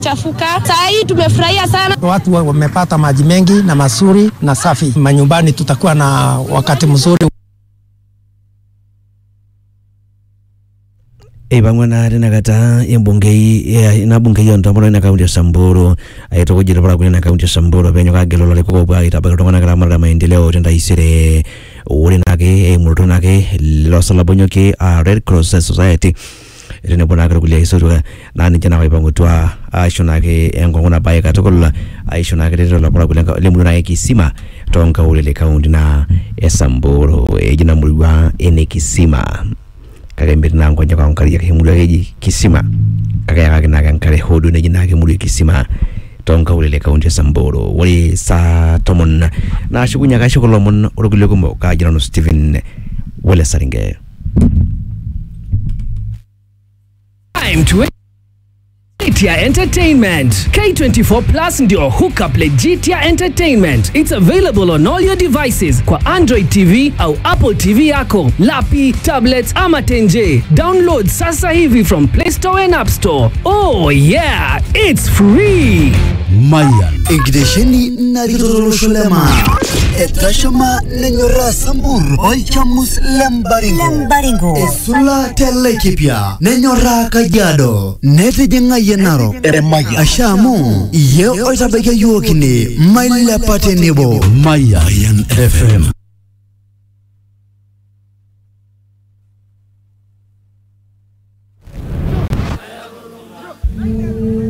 chafuka. Saa hii tumefurahia sana. Watu wamepata maji mengi na mazuri na safi. Manyumbani tutakuwa na wakati mzuri. ipang'wana tinakata embungei ina bungei yontambolo ina kaunti ya samburu aitokujira pala kulina kaunti ya samburu penyo kagelola likokopwa itabaka tong'ana kala maendeleo tendaisire uri nake emulutu nake losalabonyoki a red cross society tenebo nake kulia isotuka na ninche nake ipang'utwa aisho nake enkongo nabaye katukul aisho nake tetelo pala kulia lemulu nake kisima tonkaulele kaunti na esamburu eji namulwa ene kisima kake mbiri nango nyaka nkari yake mulu yake kisima kake yake naka nkare hodu neji nake mulu kisima tonka ulele kaunti ya samburu wali sa tomon na shukunya ka shukulo mon urugule kumbo ka jirano Stephen wale saringe Time to Jitia Entertainment. K24 Plus ndio hookup Jitia Entertainment. It's available on all your devices kwa Android TV au Apple TV yako, lapi, tablets ama tenje. Download sasa hivi from Play Store and App Store. Oh yeah, it's free. Mayan. Egdesheni naritolosholema. Etashama nenyora sambur. Olchamus lembaringo. Lembaringo. Esula telekipya. Nenyora kajiado. Netijinga yenaro. Emaya. Ashamu. Ye oitabeke yuokini. Maila patenebo. Mayan FM.